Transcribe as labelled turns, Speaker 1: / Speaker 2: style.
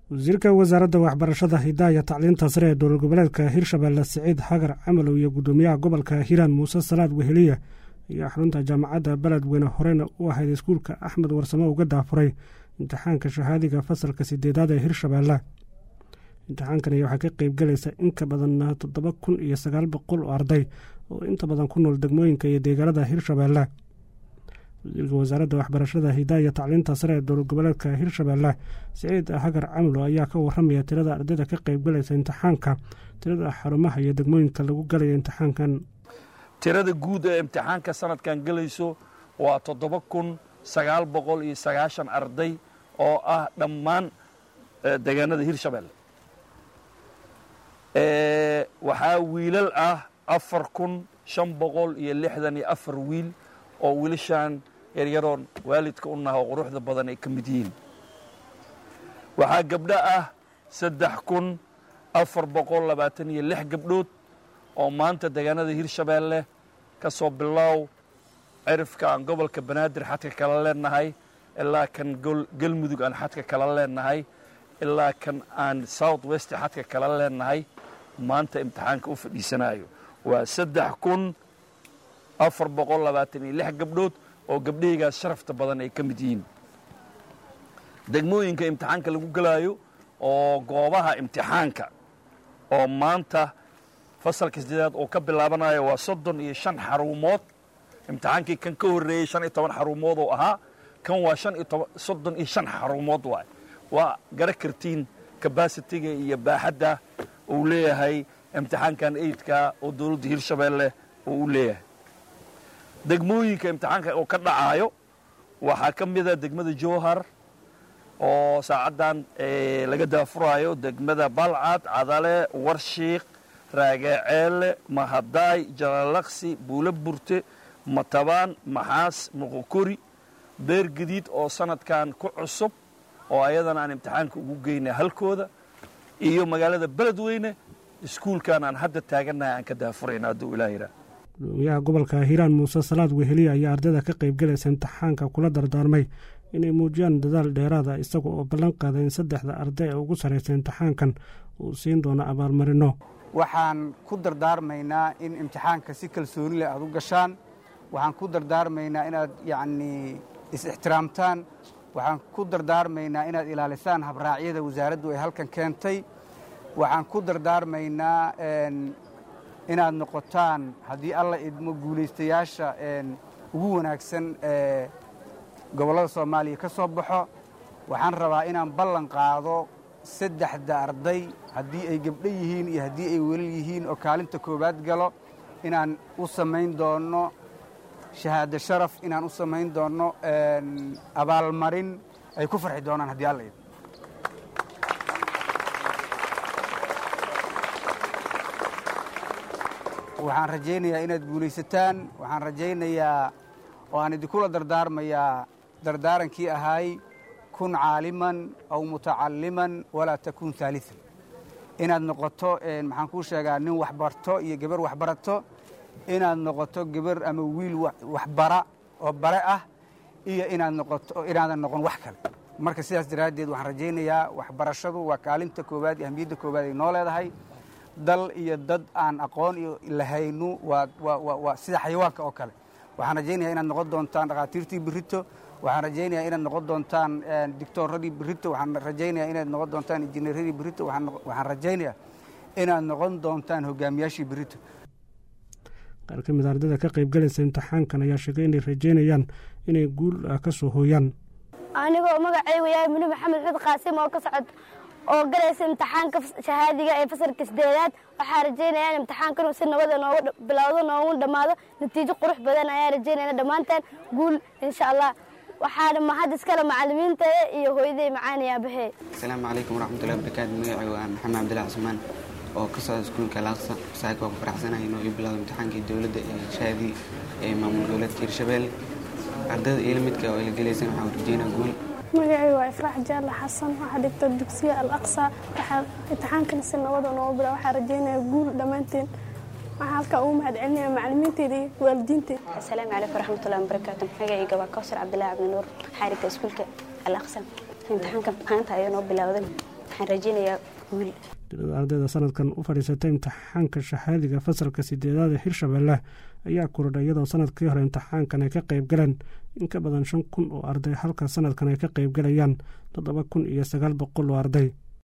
Speaker 1: wasiirka wasaaradda waxbarashada hidaaya tacliinta sare ee dowlad goboleedka hirshabeelle siciid xagar camalow iyo guddoomiyaha gobolka hiiraan muuse salaad weheliya ayaa xarunta jaamacadda beledweyne horena u ahayd iskuulka axmed warsamo uga daafuray imtixaanka shahaadiga fasalka sideedaad ee hirshabeelle imtixaankani waxaa ka qeyb galaysa in ka badan toddoba kun iyo sagaal boqol oo arday oo inta badan ku nool degmooyinka iyo deegaanada hirshabeelle wasiirka wasaaradda waxbarashada hidaaya tacliinta sare ee dowlad goboleedka hirshabeelle siciid hagar camlo ayaa ka waramaya tirada ardayda ka qeyb galaysa imtixaanka tirada xarumaha iyo degmooyinka lagu galaya imtixaankan
Speaker 2: tirada guud ee imtixaanka sanadkan gelayso waa toddoba kun sagaal boqol iyo sagaashan arday oo ah dhammaan deegaanada hirshabeelle waxaa wiilal ah afar kun shan boqol iyo lixdan iyo afar wiil oo wiilashaan yaryaroon waalidka u naha oo quruxda badan ay ka mid yihiin waxaa gabdho ah saddex kun afar boqol labaatan iyo lix gabdhood oo maanta deegaanada hirshabeelle ka soo bilow cirifka aan gobolka banaadir xadka kala leenahay ilaa kan galmudug aan xadka kala leenahay ilaa kan aan south west xadka kala leenahay maanta imtixaanka u fadhiisanayo waa saddex kun afar boqol labaatan iyo lix gabdhood oo gabdhahaygaas sharafta badan ay ka mid yihiin degmooyinka imtixaanka lagu gelaayo oo goobaha imtixaanka oo maanta fasalka sideedaad oo ka bilaabanayo waa soddon iyo shan xarumood imtixaankii kan ka horreeyey shan iyo toban xarumood oo ahaa kan waa shan iyo toban soddon iyo shan xarumood waay waa gara kartiin kabasitiga iyo baaxadda uu leeyahay imtixaankan eidka oo dowladda hirshabeelle uu u leeyahay degmooyinka imtixaanka oo ka dhacaayo waxaa ka mida degmada jowhar oo saacaddan laga daafuraayo degmada balcad cadale warshiik raagaceele mahadaay jalalaqsi buulo burte matabaan maxaas muqokori beer gadiid oo sanadkan ku cusub oo ayadana aan imtixaanka ugu geynay halkooda iyo magaalada beledweyne iskuulkan aan hadda taagannahay aan ka daafurayna hadduu ilaah yiraa
Speaker 1: gudoomiyaha gobolka hiiraan muuse salaad weheliya ayaa ardayda ka qayb galaysa imtixaanka kula dardaarmay inay muujiyaan dadaal dheeraada isaga oo ballan qaaday in saddexda arday ee ugu sarraysa imtixaankan uu siin doono abaalmarino
Speaker 3: waxaan ku dardaarmaynaa in imtixaanka si kalsooni leh aad u gashaan waxaan ku dardaarmaynaa inaad yacnii is-ixtiraamtaan waxaan ku dardaarmaynaa inaad ilaalisaan habraacyada wasaaraddu ay halkan keentay waxaan ku dardaarmaynaa inaad noqotaan haddii alla idmo guulaystayaasha ugu wanaagsan ee gobollada soomaaliya ka soo baxo waxaan rabaa inaan ballan qaado saddexda arday haddii ay gabdho yihiin iyo haddii ay welal yihiin oo kaalinta koowaad galo inaan u samayn doonno shahaado sharaf inaan u samayn doonno abaalmarin ay ku farxi doonaan haddii alla idmo waxaan rajaynayaa inaad guulaysataan waxaan rajaynayaa oo aan idinkula dardaarmayaa dardaarankii ahaay kun caaliman aw mutacalliman walaa takun haalian inaad noqoto maxaan kuu sheegaa nin waxbarto iyo gabar waxbarato inaad noqoto gabar ama wiil waxbara oo bare ah iyo inaad noqoto inaadan noqon wax kale marka sidaas daraaddeed waxaan rajaynayaa waxbarashadu waa kaalinta koowaad iyo ahmiyadda koowaad ay noo leedahay dal iyo dad aan aqoon iyo lahaynu waa sida xayawaanka oo kale waxaan rajaynaya inaad noqon doontaan dhakhaatiirtii birito waxaan rajaynayaa inaad noqon doontaan dictooradii birito waxaan rajaynayaa inaad noqon doontaan injineeradii birito waxaan rajaynayaa inaad noqon doontaan hogaamiyaashii birito
Speaker 1: qaar ka mid a ardayda ka qayb galaysa imtixaankan ayaa sheegay inay rajaynayaan inay guul ka soo hooyaan
Speaker 4: anigoo magacaygu yahay muni maxamed xud qaasim oo ka socod oo galaysa imtixaanka shahaadiga ee fasalka sideedaad waxaa rajaynaya in imtixaankan si nabada noogu bilowdo noogu dhammaado natiijo qurux badan ayaa rajaynayna dhammaanteen guul insha allah waxaana mahad iskale macalimiinteeda iyo hooyaday macaani aabahee
Speaker 5: asalaamu calaykum waraxmatullahi wabarakaatu magacay waa maxamed cabdillahi cusmaan oo ka socda iskuulka laaqsa saaka waa ku faraxsanahay inuu ii bilowdo imtixaankii dowladda ee shahaadii ee maamul goboleedka hirshabeelle ardayda iyo lamidka oo ila gelaysan waxaan rajeynaa guul
Speaker 6: magacay waa ifraax jaalla xasan waxaa dhigta dugsiga al aqsa waxaa imtixaankan si nabada noogu bila waxaa rajeynaya guul dhammaanteen waxaa halkaa ugu mahad celinaya macalimiinteeda iyo waalidiinteeda
Speaker 7: asalaamu calaykum waraxmatullahi wabarakaatu magacayga waa kawsar cabdillahi cabdinuur xaarigta iskuulka al aqsa imtixaanka maanta ayaa noo bilowday waxaan rajeynayaa guul
Speaker 1: tirada ardayda sanadkan u fadhiisatay imtixaanka shahaadiga fasalka sideedaad ee hirshabelle ayaa korodha iyadoo sanadkii hore imtixaankan ay ka qayb galeen in ka badan shan kun oo arday halka sanadkan ay ka qayb galayaan toddoba kun iyo sagaal boqol oo arday